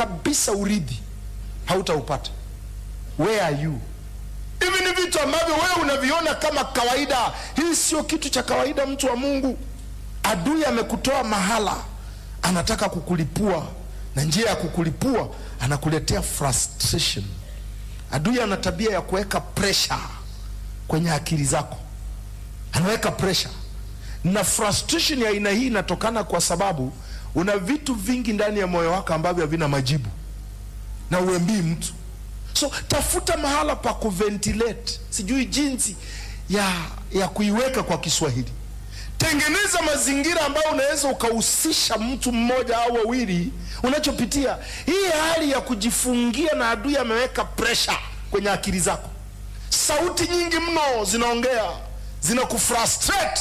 kabisa urithi hautaupata where are you hivi ni vitu ambavyo wewe unaviona kama kawaida hii sio kitu cha kawaida mtu wa mungu adui amekutoa mahala anataka kukulipua na njia ya kukulipua anakuletea frustration adui ana tabia ya kuweka pressure kwenye akili zako anaweka pressure na frustration ya aina hii inatokana kwa sababu una vitu vingi ndani ya moyo wako ambavyo havina majibu na uembii mtu so tafuta mahala pa kuventilate sijui jinsi ya ya kuiweka kwa kiswahili tengeneza mazingira ambayo unaweza ukahusisha mtu mmoja au wawili unachopitia hii hali ya kujifungia na adui ameweka pressure kwenye akili zako sauti nyingi mno zinaongea zinakufrustrate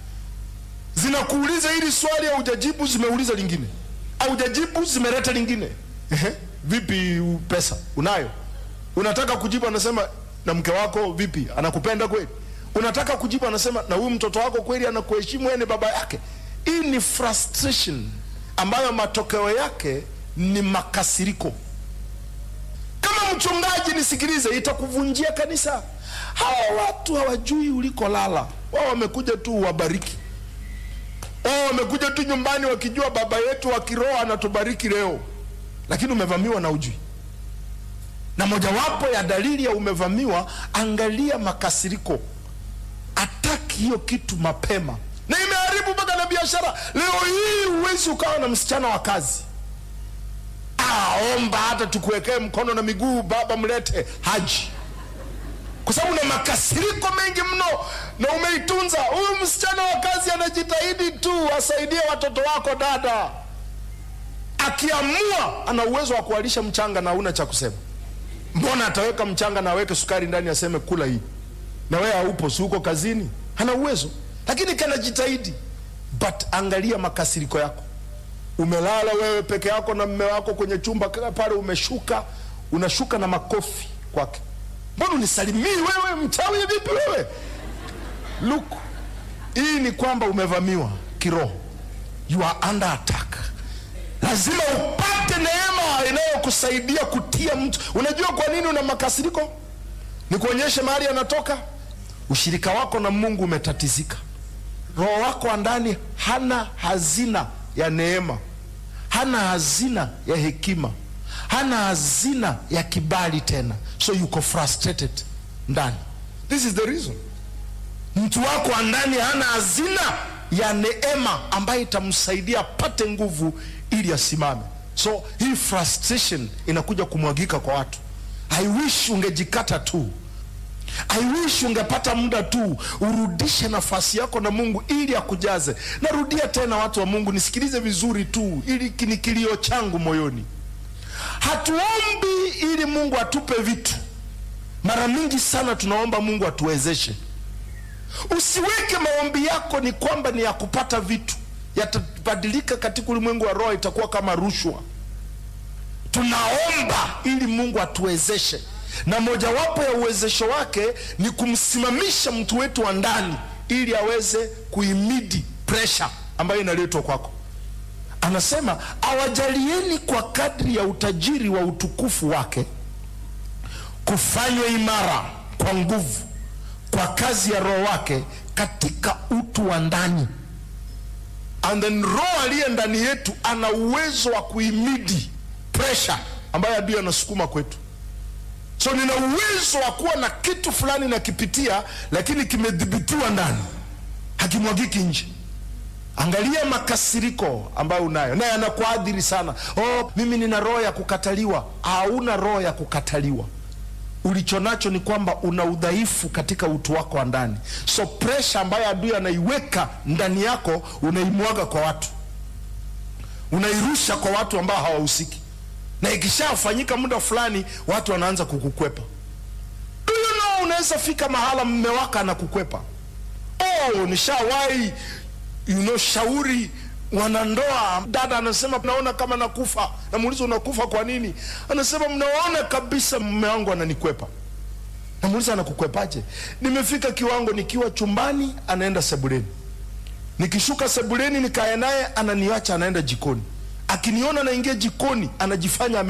zinakuuliza hili swali aujajibu zimeuliza lingine aujajibu zimeleta lingine Ehe, vipi pesa unayo unataka kujibu anasema na mke wako vipi anakupenda kweli unataka kujibu anasema na huyu mtoto wako kweli anakuheshimu wewe ni baba yake hii ni frustration ambayo matokeo yake ni makasiriko kama mchungaji nisikilize itakuvunjia kanisa hawa watu hawajui ulikolala wao wamekuja tu uwabariki wao wamekuja tu nyumbani wakijua baba yetu wa kiroho anatubariki leo lakini umevamiwa na ujui na mojawapo ya dalili ya umevamiwa angalia makasiriko ataki hiyo kitu mapema na imeharibu mpaka na biashara leo hii huwezi ukawa na msichana wa kazi aomba hata tukuwekee mkono na miguu baba mlete haji kwa sababu una makasiriko mengi mno na umeitunza huyu msichana wa kazi anajitahidi tu asaidie watoto wako dada akiamua ana uwezo wa kualisha mchanga na una cha kusema mbona ataweka mchanga na aweke sukari ndani aseme kula hii na wewe haupo si uko kazini hana uwezo lakini kanajitahidi but angalia makasiriko yako umelala wewe peke yako na mme wako kwenye chumba pale umeshuka unashuka na makofi kwake mbona unisalimii wewe mchawi vipi wewe look hii ni kwamba umevamiwa kiroho you are under attack lazima upate neema inayokusaidia kutia mtu unajua kwa nini una makasiriko ni kuonyesha mahali anatoka ushirika wako na mungu umetatizika roho wako wa ndani hana hazina ya neema hana hazina ya hekima hana hazina ya kibali tena so yuko frustrated ndani this is the reason mtu wako wa ndani hana hazina ya neema ambayo itamsaidia apate nguvu ili asimame so hii frustration inakuja kumwagika kwa watu i wish ungejikata tu i wish ungepata muda tu urudishe nafasi yako na mungu ili akujaze narudia tena watu wa mungu nisikilize vizuri tu ili ni kilio changu moyoni hatuombi ili mungu atupe vitu mara mingi sana tunaomba mungu atuwezeshe usiweke maombi yako ni kwamba ni ya kupata vitu yatabadilika katika ulimwengu wa roho itakuwa kama rushwa tunaomba ili mungu atuwezeshe na mojawapo ya uwezesho wake ni kumsimamisha mtu wetu wa ndani ili aweze kuimidi presha ambayo inaletwa kwako anasema awajalieni kwa kadri ya utajiri wa utukufu wake kufanywa imara kwa nguvu kwa kazi ya roho wake katika utu wa ndani and then roho aliye ndani yetu ana uwezo wa kuimidi presha ambayo adui anasukuma kwetu so nina uwezo wa kuwa na kitu fulani nakipitia lakini kimedhibitiwa ndani hakimwagiki nje angalia makasiriko ambayo unayo naye anakuadhiri sana oh, mimi nina roho ya kukataliwa hauna roho ya kukataliwa ulicho nacho ni kwamba una udhaifu katika utu wako wa ndani so presha ambayo adui anaiweka ndani yako unaimwaga kwa watu unairusha kwa watu ambao hawahusiki na ikishafanyika muda fulani watu wanaanza kukukwepa do you know unaweza fika mahala mme wako anakukwepa oh nishawahi you know, shauri wanandoa dada anasema naona kama nakufa namuuliza unakufa kwa nini anasema mnaona kabisa mme wangu ananikwepa namuuliza anakukwepaje nimefika kiwango nikiwa chumbani anaenda sebuleni nikishuka sebuleni nikae naye ananiacha anaenda jikoni akiniona naingia jikoni anajifanya ame